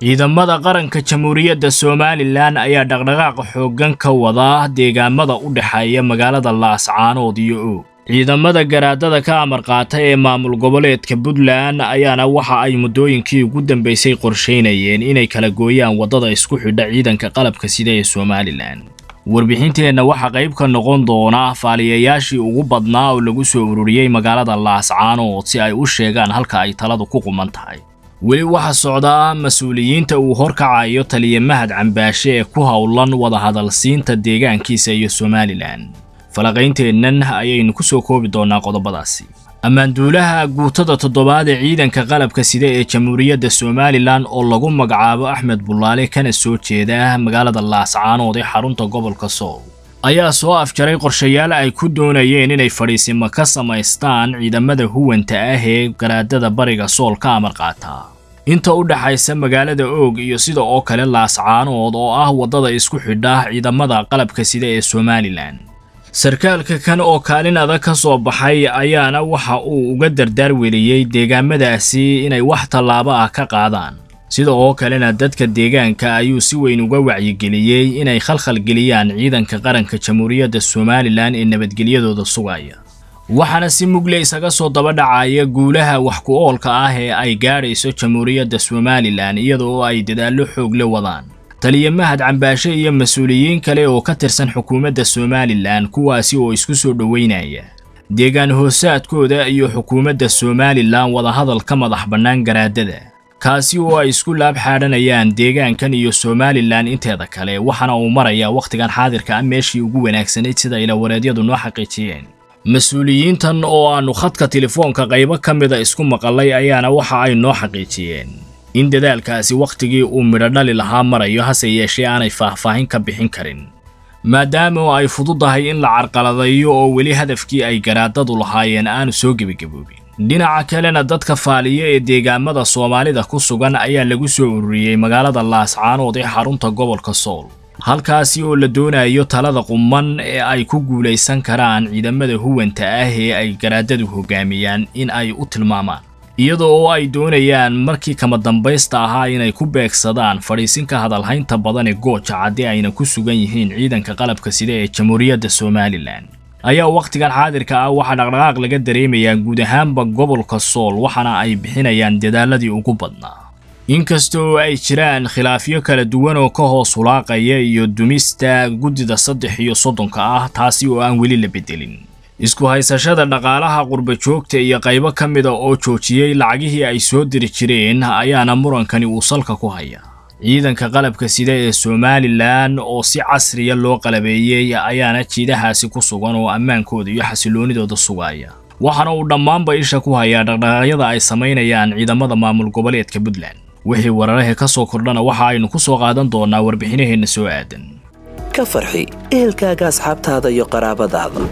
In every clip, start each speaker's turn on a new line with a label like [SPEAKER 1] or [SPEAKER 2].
[SPEAKER 1] ciidamada qaranka jamhuuriyadda somalilan ayaa dhaqdhaqaaqa xooggan ka wada deegaamada u dhexeeya magaalada laascaanood iyo oog ciidamada garaadada ka amar qaata ee maamul goboleedka puntland ayaana waxa ay muddooyinkii ugu dambaysay qorshaynayeen inay kala gooyaan waddada isku xidha ciidanka qalabka sida ee somalilan warbixinteenna waxaa qayb ka noqon doona faaliyayaashii ugu badnaa oo lagu soo ururiyey magaalada laascaanood si ay u sheegaan halka ay taladu ku quman tahay weli waxaa socdaa mas-uuliyiinta uu horkacayo taliya mahad cambaashe ee ku howlan wadahadalsiinta deegaankiisa iyo somalilan falaqaynteennan ayaynu ku soo koobi doonnaa qodobadaasi ammaanduulaha guutada toddobaad ee ciidanka qalabka sida ee jamhuuriyadda somalilan oo lagu magacaabo axmed bullaale kana soo jeeda magaalada laascaanood ee xarunta gobolka sool ayaa soo afjaray qorshayaal ay ku doonayeen inay fadhiisimo ka samaystaan ciidamada huwanta ah ee garaadada bariga sool ka amar qaataa inta u dhaxaysa magaalada oog iyo sida oo kale laascaanood oo ah waddada isku xidha ciidamada qalabka sida ee somalilan sarkaalka kan oo kaalin adag ka soo baxay ayaana waxa uu uga dardaar weliyey deegaamadaasi inay wax tallaabo ah ka qaadaan sida oo kalena dadka deegaanka ayuu si weyn uga wacyigeliyey inay khalkhalgeliyaan ciidanka qaranka jamhuuriyadda somalilan ee nabadgelyadooda sugaya waxaana si mugle isaga soo daba dhacaya guulaha wax ku oolka ah ee ay gaadhayso jamhuuriyadda somalilan iyada oo ay dadaallo xoog la wadaan taliya mahad cambaashe iyo mas-uuliyiin kale oo ka tirsan xukuumadda somalilan kuwaasi oo isku soo dhoweynaya deegaan hoosaadkooda iyo xukuumadda somalilan wadahadal ka madax bannaan garaadada kaasi oo ay isku laab xaadhanayaan deegaankan iyo somalilan inteeda kale waxaana uu marayaa wakhtigan xaadirka ah meeshii ugu wanaagsanayd sida ilawareedyadu noo xaqiijiyeen mas-uuliyiintan oo aannu khadka telefoonka qaybo ka mida isku maqalay ayaana waxa ay noo xaqiijiyeen in dadaalkaasi wakhtigii uu midho dhali lahaa marayo hase yeeshee aanay faahfaahin ka bixin karin maadaama ay fududahay in la carqaladayo oo weli hadafkii ay garaadadu lahaayeen aanu soo gebagaboobin dhinaca kalena dadka faaliya ee deegaamada soomaalida ku sugan ayaa lagu soo ururiyey magaalada laascaanood ee xarunta gobolka sool halkaasi oo la doonayo talada qumman ee ay ku guulaysan karaan ciidamada huwanta ah ee ay garaadadu hoggaamiyaan in ay u tilmaamaan iyada oo ay doonayaan markii kama dambaysta ahaa inay ku beegsadaan fadhiisinka hadalhaynta badan ee gooja caddi ayna ku sugan yihiin ciidanka qalabka sida ee jamhuuriyadda somalilan ayaa wakhtigan xaadirka ah waxaa dhaqdhaqaaq laga dareemayaa guud ahaanba gobolka sool waxaana ay bixinayaan dadaaladii ugu badnaa inkasta oo ay jiraan khilaafyo kala duwan oo ka hoos hulaaqaya iyo dumista guddida saddex iyo soddonka ah taasi oo aan weli la beddelin isku haysashada dhaqaalaha qurba joogta iyo qaybo ka mida oo joojiyey lacagihii ay soo diri jireen ayaana murankani uu salka ku haya ciidanka qalabka sida ee somalilan oo si casriya loo qalabeeyey ayaana jiidahaasi ku sugan oo ammaankooda iyo xasiloonidooda sugaya waxaana uu dhammaanba isha ku hayaa dhaqdhaqaaqyada ay samaynayaan ciidamada maamul goboleedka puntland wixii wararahe ka soo kordhana waxa aynu ku soo qaadan doonnaa warbixinaheenna soo aadan
[SPEAKER 2] ka farxi ehelkaaga asxaabtaada iyo qaraabadaada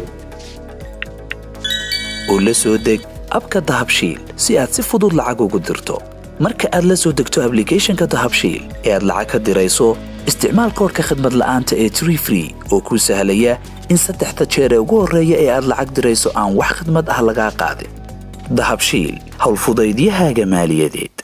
[SPEAKER 2] oo la soo deg abka dahabshiil si aad si fudud lacag ugu dirto marka aad la soo degto ablicathonka dahabshiil ee aad lacag ka dirayso isticmaal koorka khadmad la'aanta ee tree free oo kuu sahlaya in saddexda jeer ee ugu horreeya ee aad lacag dirayso aan wax khadmad ah lagaa qaadin dahabshiil howlfudaydiyahaaga maaliyadeed